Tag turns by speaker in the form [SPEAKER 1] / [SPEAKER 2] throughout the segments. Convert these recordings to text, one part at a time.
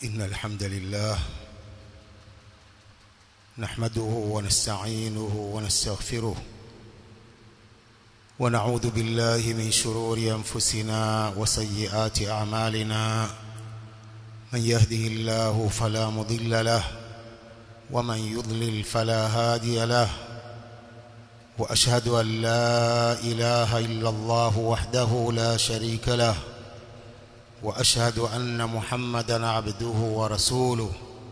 [SPEAKER 1] إن الحمد لله نحمده ونستعينه ونستغفره ونعوذ بالله من شرور أنفسنا وسيئات أعمالنا من يهده الله فلا مضل له ومن يضلل فلا هادي له وأشهد أن لا إله إلا الله وحده لا شريك له وأشهد أن محمدا عبده ورسوله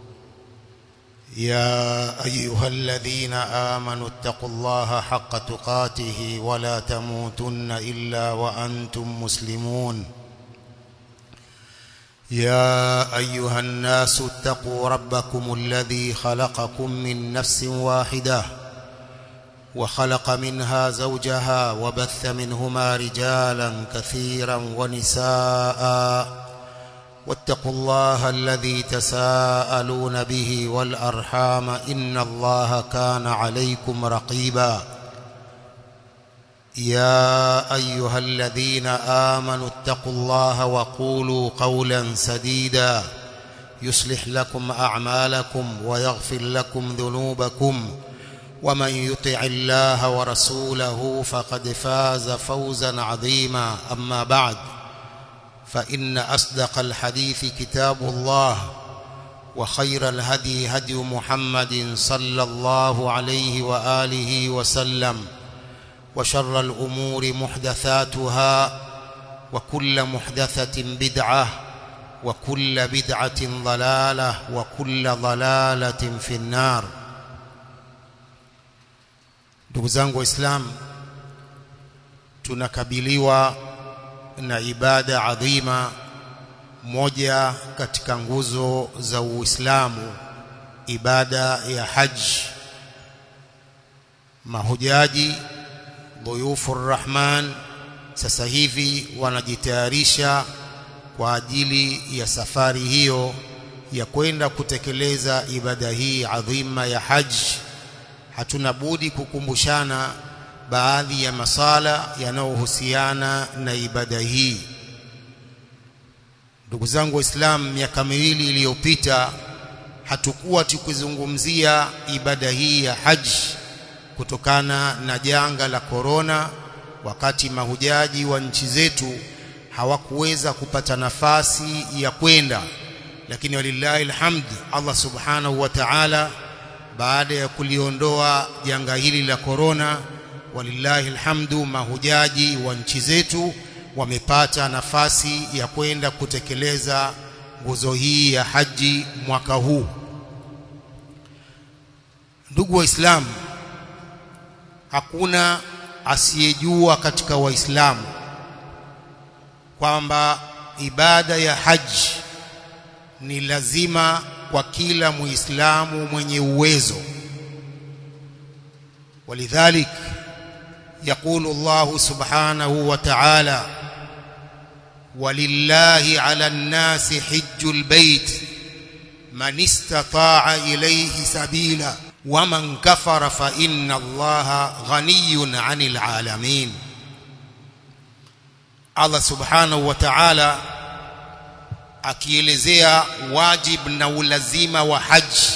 [SPEAKER 1] يا أيها الذين آمنوا اتقوا الله حق تقاته ولا تموتن إلا وأنتم مسلمون يا أيها الناس اتقوا ربكم الذي خلقكم من نفس واحدة وخلق منها زوجها وبث منهما رجالا كثيرا ونساء واتقوا الله الذي تساءلون به والأرحام إن الله كان عليكم رقيبا يا أيها الذين آمنوا اتقوا الله وقولوا قولا سديدا يصلح لكم أعمالكم ويغفر لكم ذنوبكم ومن يطع الله ورسوله فقد فاز فوزا عظيما أما بعد فإن أصدق الحديث كتاب الله وخير الهدي هدي محمد صلى الله عليه وآله وسلم وشر الأمور محدثاتها وكل محدثة بدعة وكل بدعة ضلالة وكل ضلالة في النار ndugu zangu waislamu tunakabiliwa na ibada adhima moja katika nguzo za Uislamu ibada ya haji mahujaji dhuyufu rahman sasa hivi wanajitayarisha kwa ajili ya safari hiyo ya kwenda kutekeleza ibada hii adhima ya haji hatuna budi kukumbushana baadhi ya masala yanayohusiana na ibada hii ndugu zangu waislamu miaka miwili iliyopita hatukuwa tukizungumzia ibada hii ya haji kutokana na janga la korona wakati mahujaji wa nchi zetu hawakuweza kupata nafasi ya kwenda lakini walillahi alhamd Allah subhanahu wa ta'ala baada ya kuliondoa janga hili la korona walillahi alhamdu mahujaji wa nchi zetu wamepata nafasi ya kwenda kutekeleza nguzo hii ya haji mwaka huu ndugu waislamu hakuna asiyejua katika waislamu kwamba ibada ya haji ni lazima kwa kila muislamu mwenye uwezo ولذلك يقول الله سبحانه وتعالى ولله على الناس حج البيت من استطاع إليه سبيلا ومن كفر فإن الله غني عن العالمين الله سبحانه وتعالى akielezea wajib na ulazima wa haji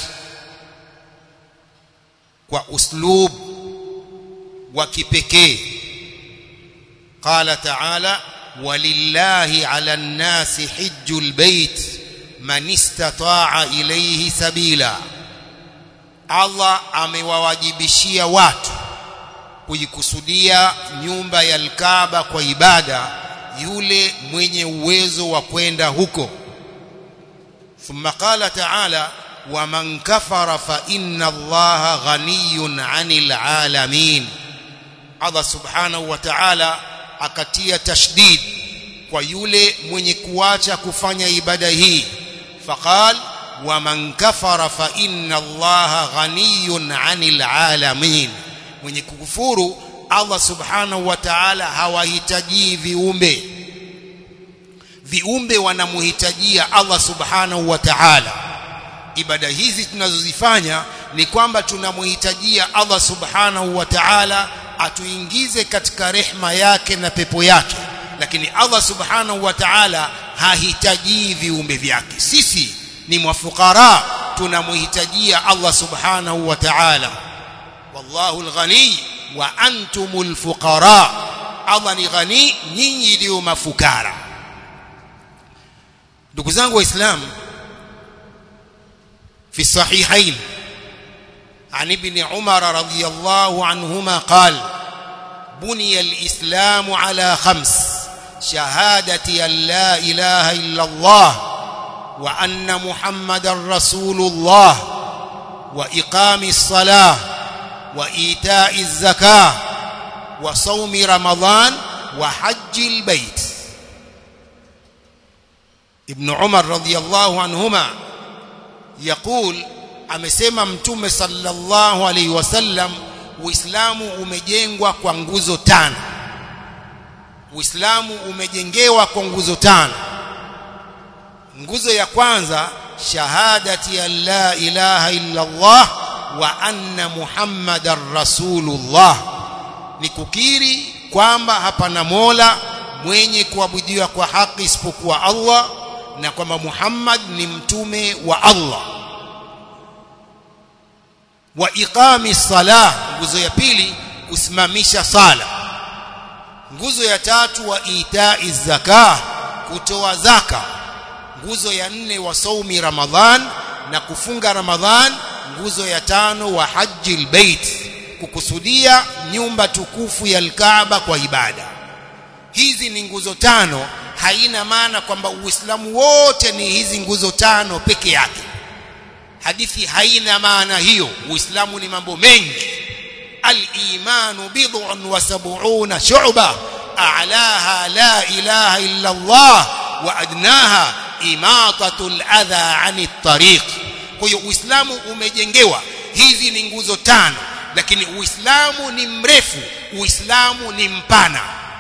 [SPEAKER 1] kwa uslub wa kipekee qala ta'ala walillahi 'ala an-nasi hajjul bait man istata'a ilayhi sabila Allah amewawajibishia watu kujikusudia nyumba ya al-Kaaba kwa ibada yule mwenye uwezo wa kwenda huko thumma qala ta'ala waman kafara fa inna allaha ghaniyun 'anil 'alamin Allah subhanahu wa ta'ala akatia tashdid kwa yule mwenye kuacha kufanya ibada hii faqal waman kafara fa inna allaha ghaniyun 'anil 'alamin mwenye kukufuru Allah subhanahu wa ta'ala hawahitaji viumbe viumbe wanamhitajia Allah subhanahu wa ta'ala ibada hizi tunazozifanya ni kwamba tunamhitajia Allah subhanahu wa ta'ala atuingize katika rehma yake na pepo yake lakini Allah subhanahu wa ta'ala hahitaji viumbe vyake sisi ni mafukara tunamhitajia Allah subhanahu wa ta'ala wallahu alghani wa antumul fuqara Allah ni ghani nyinyi ndio mafukara ndugu zangu waislamu في الصحيحين عن ابن عمر رضي الله عنهما قال بني الإسلام على خمس شهادة أن لا إله إلا الله وأن محمد رسول الله وإقام الصلاة وإيتاء الزكاة وصوم رمضان وحج البيت ابن عمر رضي الله عنهما يقول amesema mtume sallallahu alaihi wasallam uislamu umejengwa kwa nguzo tano uislamu umejengewa kwa nguzo tano nguzo ya kwanza shahadati an la ilaha illa Allah wa anna muhammadar rasulullah ni kukiri kwamba hapana mola mwenye kuabudiwa kwa haki isipokuwa Allah na kwamba Muhammad ni mtume wa Allah wa iqami salah nguzo ya pili kusimamisha sala nguzo ya tatu wa itai zakah kutoa zaka nguzo ya nne wa saumi ramadhan na kufunga ramadhan nguzo ya tano wa haji albayt kukusudia nyumba tukufu ya alkaaba kwa ibada hizi ni nguzo tano haina maana kwamba uislamu wote ni hizi nguzo tano peke yake hadithi haina maana hiyo uislamu ni mambo mengi al-imanu bid'un wa sab'una shu'ba a'laha la ilaha illa Allah wa adnaha imatatu al-adha 'ani at-tariq kwa hiyo uislamu umejengewa hizi ni nguzo tano lakini uislamu ni mrefu uislamu ni mpana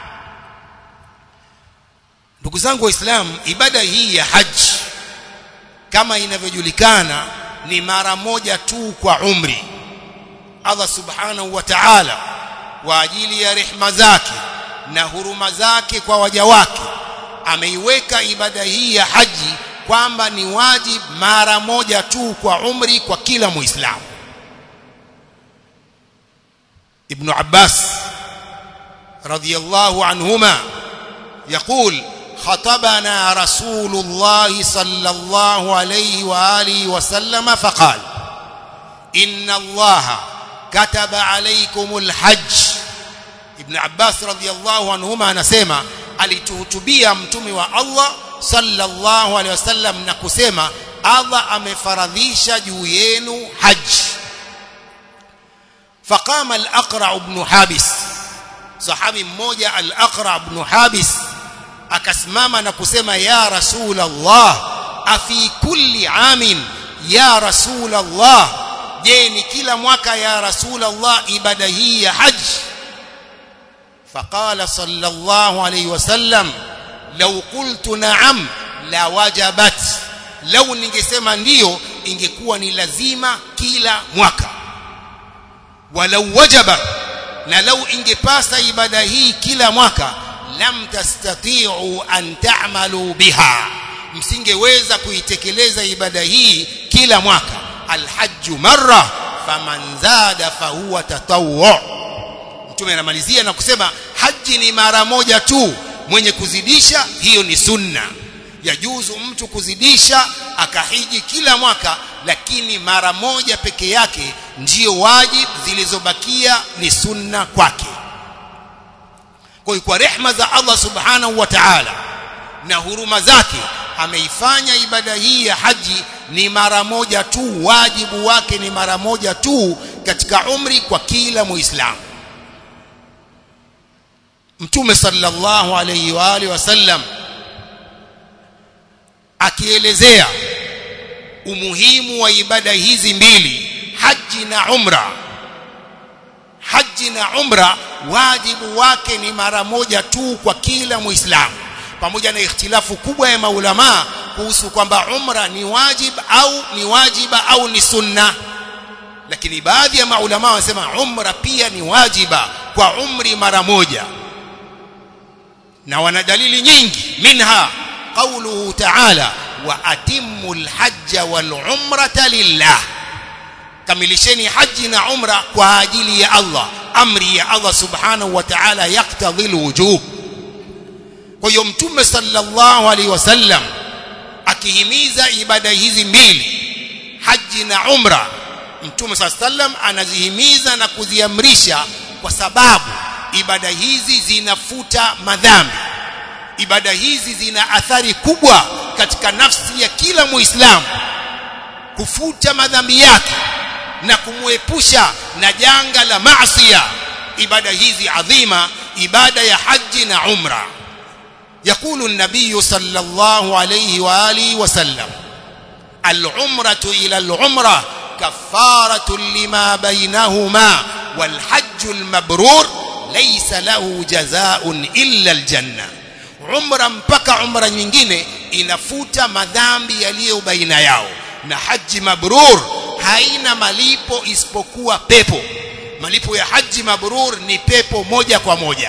[SPEAKER 1] ndugu zangu waislamu ibada hii ya haji kama inavyojulikana ni mara moja tu kwa umri Allah subhanahu wa ta'ala kwa ajili ya rehma zake na huruma zake kwa waja wake ameiweka ibada hii ya haji kwamba ni wajib mara moja tu kwa umri kwa kila muislamu Ibn Abbas radiyallahu anhuma يقول خطبنا رسول الله صلى الله عليه واله وسلم فقال ان الله كتب عليكم الحج ابن عباس رضي الله عنهما anasema alituhutubia mtume wa Allah sallallahu alaihi wasallam na kusema Allah amefaradhisha juu yenu haji فقام الأقرع بن حابس صحابي mmoja al-Aqra ibn Habis akasimama na kusema ya rasul Allah afi kulli amin ya rasul Allah je ni kila mwaka ya rasul Allah ibada hii ya haji فقال صلى الله عليه وسلم لو قلت نعم la wajabat lau ningesema ndiyo ingekuwa ni lazima kila mwaka walau wajaba na lau ingepasa ibada hii kila mwaka lam tastati'u an ta'malu biha msingeweza kuitekeleza ibada hii kila mwaka alhajju marra faman zada fahuwa tatawwu mtume anamalizia na kusema haji ni mara moja tu mwenye kuzidisha hiyo ni sunna yajuzu mtu kuzidisha akahiji kila mwaka lakini mara moja peke yake ndiyo wajib zilizobakia ni sunna kwake kwa kwa rehma za Allah subhanahu wa ta'ala na huruma zake ameifanya ibada hii ya haji ni mara moja tu wajibu wake ni mara moja tu katika umri kwa kila muislamu mtume sallallahu alayhi wa alihi wasallam akielezea umuhimu wa ibada hizi mbili haji na umra haji na umra wajibu wake ni mara moja tu kwa kila muislamu pamoja na ikhtilafu kubwa ya maulama kuhusu kwamba umra ni wajib au ni wajiba au ni sunna lakini baadhi ya maulama wanasema umra pia ni wajiba kwa umri mara moja na wana dalili nyingi minha قوله تعالى wa atimul hajja wal umrata lillah kamilisheni haji na umra kwa ajili ya Allah amri ya Allah subhanahu wa ta'ala yaktadhi alwujub kwa hiyo mtume sallallahu alaihi wasallam akihimiza ibada hizi mbili haji na umra mtume sallam anazihimiza na kuziamrisha kwa sababu ibada hizi zinafuta madhambi ibada hizi zina athari kubwa katika nafsi ya kila muislamu kufuta madhambi yake na kumwepusha na janga la maasiya ibada hizi adhima ibada ya haji na umra يقول النبي صلى الله عليه واله وسلم العمره الى العمره كفاره لما بينهما والحج المبرور ليس له جزاء الا الجنه umra mpaka umra nyingine inafuta madhambi yaliyo baina yao na haji mabrur haina malipo isipokuwa pepo malipo ya haji mabrur ni pepo moja kwa moja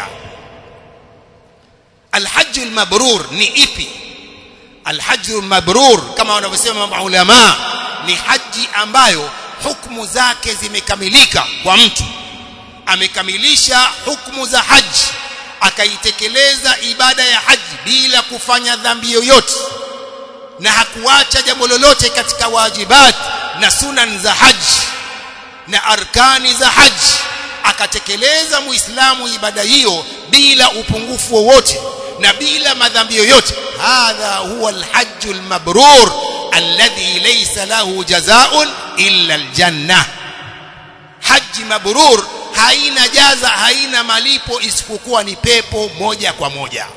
[SPEAKER 1] alhajj almabrur ni ipi alhajj almabrur kama wanavyosema maulama ni haji ambayo hukumu zake zimekamilika kwa mtu amekamilisha hukumu za haji akaitekeleza ibada ya haji bila kufanya dhambi yoyote na hakuacha jambo lolote katika wajibat na sunan za haji na arkani za haji akatekeleza muislamu ibada hiyo bila upungufu wowote na bila madhambi yoyote hadha huwa alhajj almabrur alladhi laysa lahu jazaa'un illa aljanna haji mabrur haina jaza haina malipo isipokuwa ni pepo moja kwa moja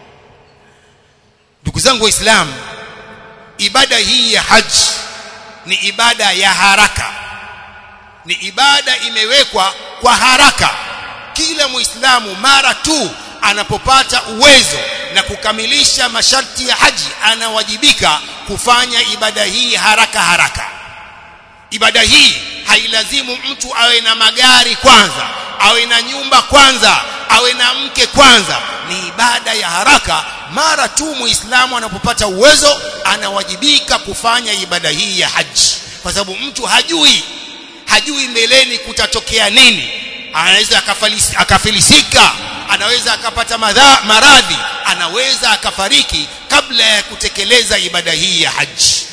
[SPEAKER 1] ndugu zangu waislamu ibada hii ya haji ni ibada ya haraka ni ibada imewekwa kwa haraka kila muislamu mara tu anapopata uwezo na kukamilisha masharti ya haji anawajibika kufanya ibada hii haraka haraka ibada hii hailazimu mtu awe na magari kwanza awe na nyumba kwanza awe na mke kwanza ni ibada ya haraka mara tu muislamu anapopata uwezo anawajibika kufanya ibada hii ya haji kwa sababu mtu hajui hajui mbeleni kutatokea nini anaweza akafilisika anaweza akapata maradhi anaweza akafariki kabla ya kutekeleza ibada hii ya haji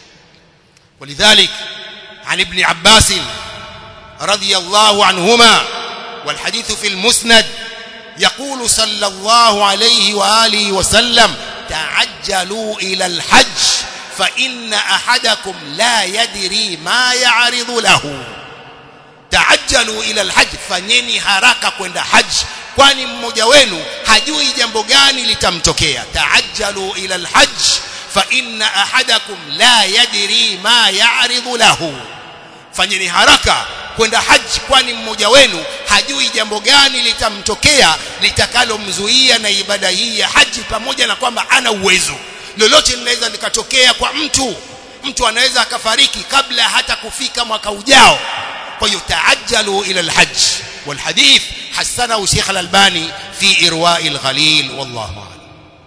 [SPEAKER 1] ولذلك عن ابن عباس رضي الله عنهما والحديث في المسند يقول صلى الله عليه واله وسلم تعجلوا الى الحج فان احدكم لا يدري ما يعرض له تعجلوا الى الحج fanyeni haraka kwenda haji kwani mmoja wenu hajui jambo gani litamtokea taajjalu ila alhajj fa inna ahadakum la yadri ma ya'ridu lahu fanyeni haraka kwenda haji kwani mmoja wenu hajui jambo gani litamtokea litakalomzuia na ibada hii ya haji pamoja na kwamba ana uwezo lolote linaweza likatokea kwa mtu mtu anaweza akafariki kabla hata kufika mwaka ujao kwa hiyo taajjalu ila alhajj والحديث حسنه شيخ الألباني في إرواء الغليل والله أعلم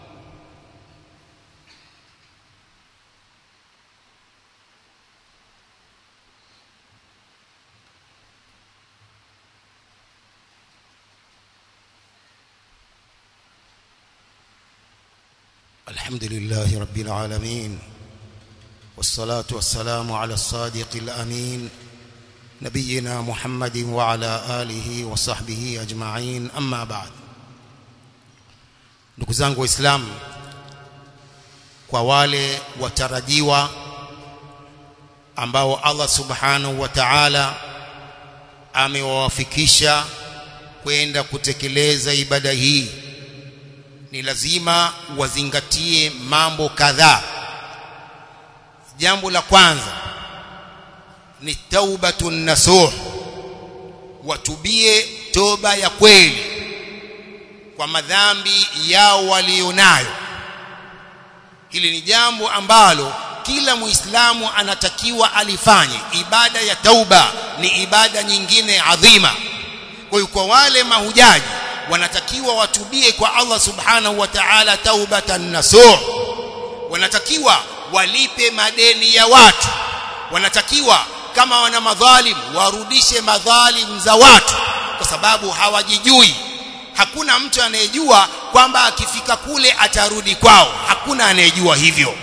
[SPEAKER 1] الحمد لله رب العالمين والصلاة والسلام على الصادق الأمين نبينا محمد وعلى آله وصحبه أجمعين أما بعد ndugu zangu waislamu kwa wale watarajiwa ambao Allah subhanahu wa ta'ala amewawafikisha kwenda kutekeleza ibada hii ni lazima wazingatie mambo kadhaa jambo la kwanza ni taubatun nasuh watubie toba ya kweli kwa madhambi yao walionayo hili ni jambo ambalo kila muislamu anatakiwa alifanye ibada ya tauba ni ibada nyingine adhima kwa hiyo kwa wale mahujaji wanatakiwa watubie kwa Allah subhanahu wa ta'ala taubatan nasuh wanatakiwa walipe madeni ya watu wanatakiwa kama wana madhalim warudishe madhalim za watu kwa sababu hawajijui hakuna mtu anayejua kwamba akifika kule atarudi kwao hakuna anayejua hivyo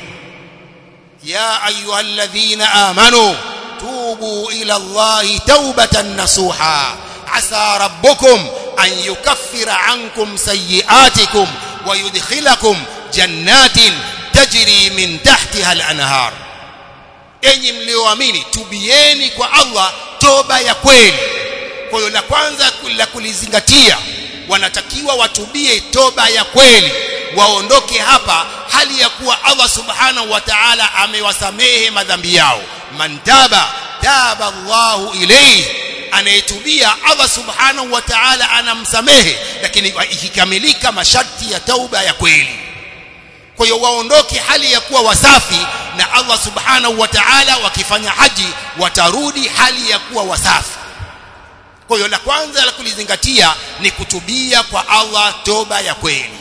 [SPEAKER 1] ya ayyuhalladhina amanu tubu ila allahi taubatan nasuha asa rabbukum an yukaffira ankum sayiatikum wa yudkhilakum jannatin tajri min tahtiha al-anhar enyi mlioamini tubieni kwa Allah toba ya kweli kwa hiyo la kwanza la kulizingatia wanatakiwa watubie toba ya kweli waondoke hapa hali ya kuwa Allah subhanahu wa ta'ala amewasamehe madhambi yao man taba taba Allahu ilayhi anayetubia Allah subhanahu wa ta'ala anamsamehe lakini ikikamilika masharti ya tauba ya kweli kwa hiyo waondoke hali ya kuwa wasafi na Allah subhanahu wa ta'ala wakifanya haji watarudi hali ya kuwa wasafi kwa hiyo la kwanza la kulizingatia ni kutubia kwa Allah toba ya kweli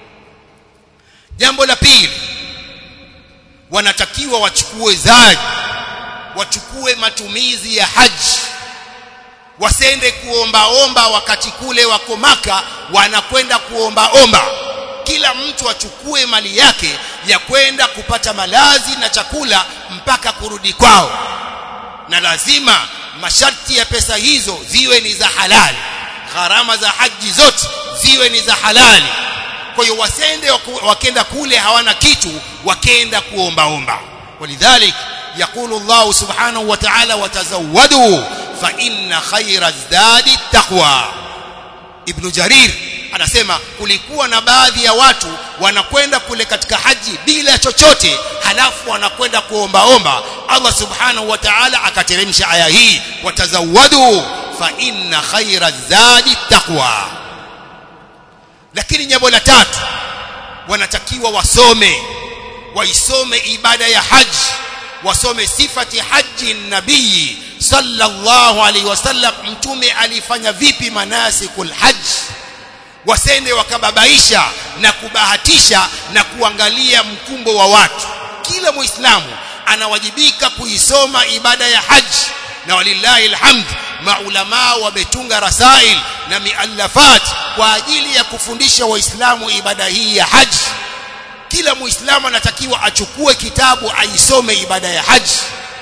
[SPEAKER 1] jambo la pili wanatakiwa wachukue zaji wachukue matumizi ya haji wasende kuombaomba wakati kule wako maka wanakwenda kuombaomba kila mtu achukue mali yake ya kwenda kupata malazi na chakula mpaka kurudi kwao na lazima masharti ya pesa hizo ziwe ni za halali gharama za haji zote ziwe ni za halali kwa hiyo wasende wakenda kule hawana kitu wakenda kuombaomba walidhalik يقول الله سبحانه وتعالى وتزودوا فإن خير الزاد التقوى ابن جرير anasema kulikuwa na baadhi ya watu wanakwenda kule katika haji bila chochote halafu wanakwenda kuombaomba Allah subhanahu wa ta'ala akateremsha aya hii watazawadu fa inna khaira zadi taqwa lakini jambo la tatu wanatakiwa wasome waisome ibada ya haji wasome sifati haji nabii sallallahu alaihi wasallam mtume alifanya vipi manasikul haji wasende wakababaisha na kubahatisha na kuangalia mkumbo wa watu kila muislamu anawajibika kuisoma ibada ya haji na walillahi alhamd maulama wametunga rasail na miallafat kwa ajili ya kufundisha waislamu ibada hii ya haji kila muislamu anatakiwa achukue kitabu aisome ibada ya haji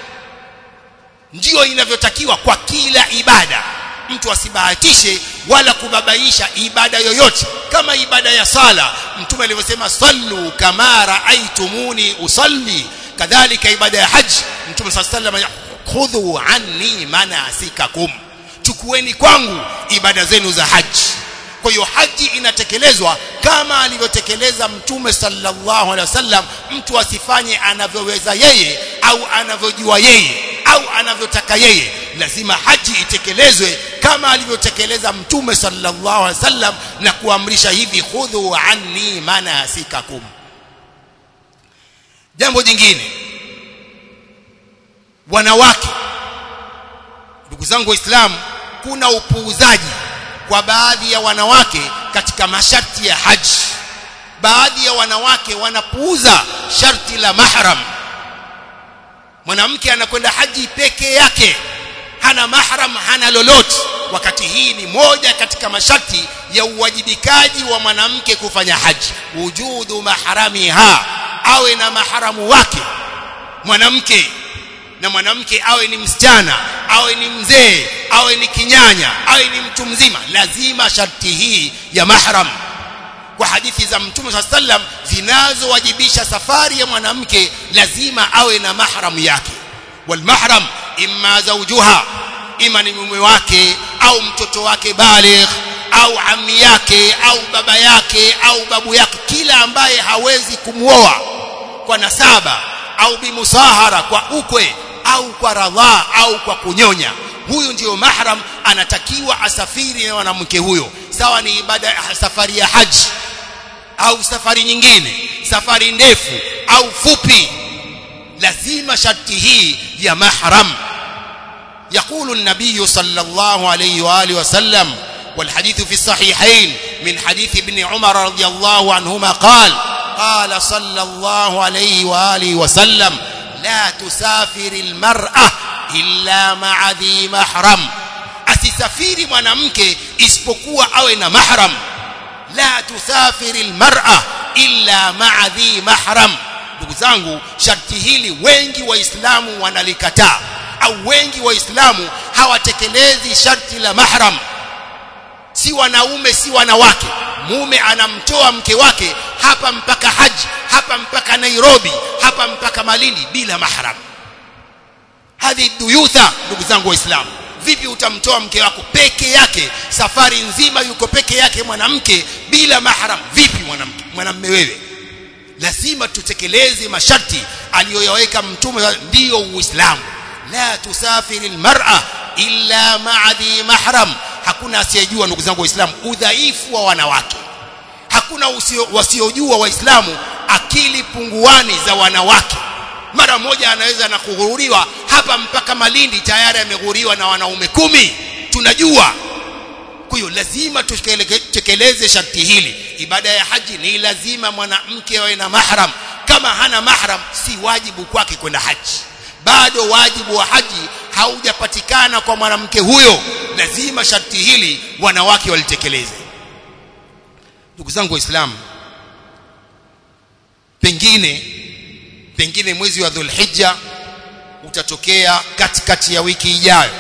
[SPEAKER 1] ndiyo inavyotakiwa kwa kila ibada mtu asibahatishe wala kubabaisha ibada yoyote kama ibada ya sala mtume alivyosema sallu kama raaitumuni usalli kadhalika ibada ya haji mtume sallallahu alayhi khudhu anni manasikakum chukueni kwangu ibada zenu za haji kwa hiyo haji inatekelezwa kama alivyotekeleza mtume sallallahu alaihi wasallam mtu asifanye anavyoweza yeye au anavyojua yeye au anavyotaka yeye lazima haji itekelezwe kama alivyotekeleza mtume sallallahu alaihi wasallam na kuamrisha hivi khudhu anni manasikakum jambo jingine wanawake ndugu zangu waislamu kuna upuuzaji kwa baadhi ya wanawake katika masharti ya haji baadhi ya wanawake wanapuuza sharti la mahram mwanamke anakwenda haji peke yake hana mahram hana lolote wakati hii ni moja katika masharti ya uwajibikaji wa mwanamke kufanya haji wujudu mahramiha awe na maharamu wake mwanamke na mwanamke awe ni msichana awe ni mzee awe ni kinyanya awe ni mtu mzima lazima sharti hii ya mahram kwa hadithi za mtume saa sallam zinazowajibisha safari ya mwanamke lazima awe na mahram yake walmahram imma zawjuha ima ni mume wake au mtoto wake baligh au ami yake au baba yake au babu yake kila ambaye hawezi kumwoa kwa nasaba au bimusahara kwa ukwe au kwa radhaa au kwa kunyonya huyu ndiyo mahram anatakiwa asafiri na mwanamke huyo sawa ni ibada safari ya haji au safari nyingine safari ndefu au fupi lazima sharti hii ya mahram يقول النبي صلى الله عليه واله وسلم والحديث في الصحيحين من حديث ابن عمر رضي الله عنهما قال قال صلى الله عليه واله وسلم لا تسافر المرأة إلا مع ذي محرم asisafiri mwanamke isipokuwa awe na mahram la tusafiri almar'a illa ma'a dhi mahram ndugu zangu sharti hili wengi waislamu wanalikataa au wengi waislamu hawatekelezi sharti la mahram si wanaume si wanawake mume anamtoa mke wake hapa mpaka haji hapa mpaka Nairobi hapa mpaka Malindi bila mahram hadhi duyutha ndugu zangu waislamu vipi utamtoa mke wako peke yake safari nzima yuko peke yake mwanamke bila mahram vipi mwanamke mwanamume wewe lazima tutekeleze masharti aliyoyaweka mtume ndiyo uislamu la tusafiri almar'a illa ma'a dhi mahram hakuna asiyejua ndugu zangu waislamu udhaifu wa wanawake hakuna wasiojua waislamu akili punguani za wanawake mara moja anaweza na kughururiwa hapa mpaka Malindi tayari ameghuriwa na wanaume kumi tunajua kwa hiyo lazima tutekeleze sharti hili ibada ya haji ni lazima mwanamke awe na mahram kama hana mahram si wajibu kwake kwenda haji bado wajibu wa haji haujapatikana kwa mwanamke huyo lazima sharti hili wanawake walitekeleze ndugu zangu waislamu pengine pengine mwezi wa dhulhijja utatokea katikati ya wiki ijayo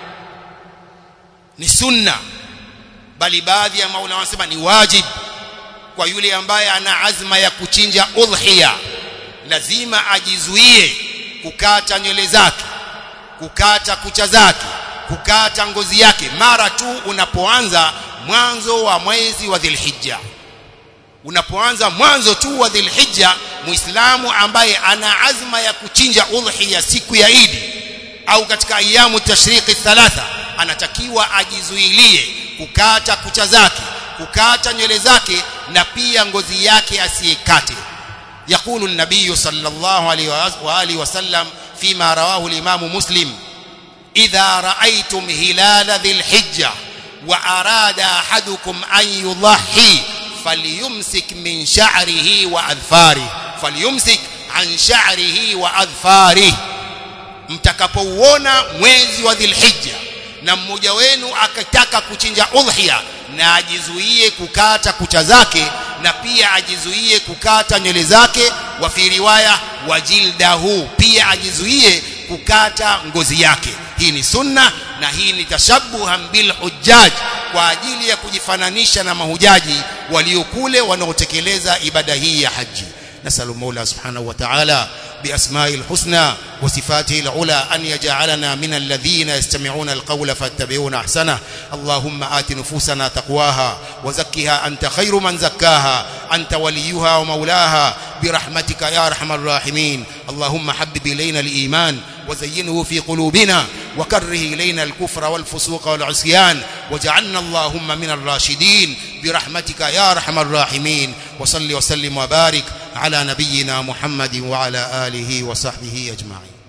[SPEAKER 1] ni sunna bali baadhi ya maulama wanasema ni wajib kwa yule ambaye ana azma ya kuchinja udhiya lazima ajizuie kukata nywele zake kukata kucha zake kukata ngozi yake mara tu unapoanza mwanzo wa mwezi wa dhilhijja unapoanza mwanzo tu wa dhilhijja muislamu ambaye ana azma ya kuchinja udhiya siku ya idi au katika ayamu tashriki thalatha anatakiwa ajizuilie kukata kucha zake kukata nywele zake na pia ngozi yake asiyekate يقول النبي صلى الله عليه واله وسلم فيما رواه الامام مسلم اذا رايتم هلال ذي الحجه واراد احدكم ان يضحي فليمسك من شعره واظفاره فليمسك عن شعره واظفاره mtakapouona mwezi wa dhilhijja na mmoja wenu akataka kuchinja udhiya na ajizuie kukata kucha zake na pia ajizuie kukata nywele zake wa fi riwaya wajildahu pia ajizuie kukata ngozi yake hii ni sunna na hii ni tashabuhan bil hujjaj kwa ajili ya kujifananisha na mahujaji waliokule wanaotekeleza ibada hii ya haji nasalu mola subhanahu wa ta'ala بأسماء الحسنى وصفاته العلى أن يجعلنا من الذين يستمعون القول فاتبعون أحسنه اللهم آت نفوسنا تقواها وزكها أنت خير من زكاها أنت وليها ومولاها برحمتك يا أرحم الراحمين اللهم حبب إلينا الإيمان وزينه في قلوبنا وكره إلينا الكفر والفسوق والعصيان وجعلنا اللهم من الراشدين برحمتك يا أرحم الراحمين وصل وسلم وبارك على نبينا محمد وعلى آله وصحبه أجمعين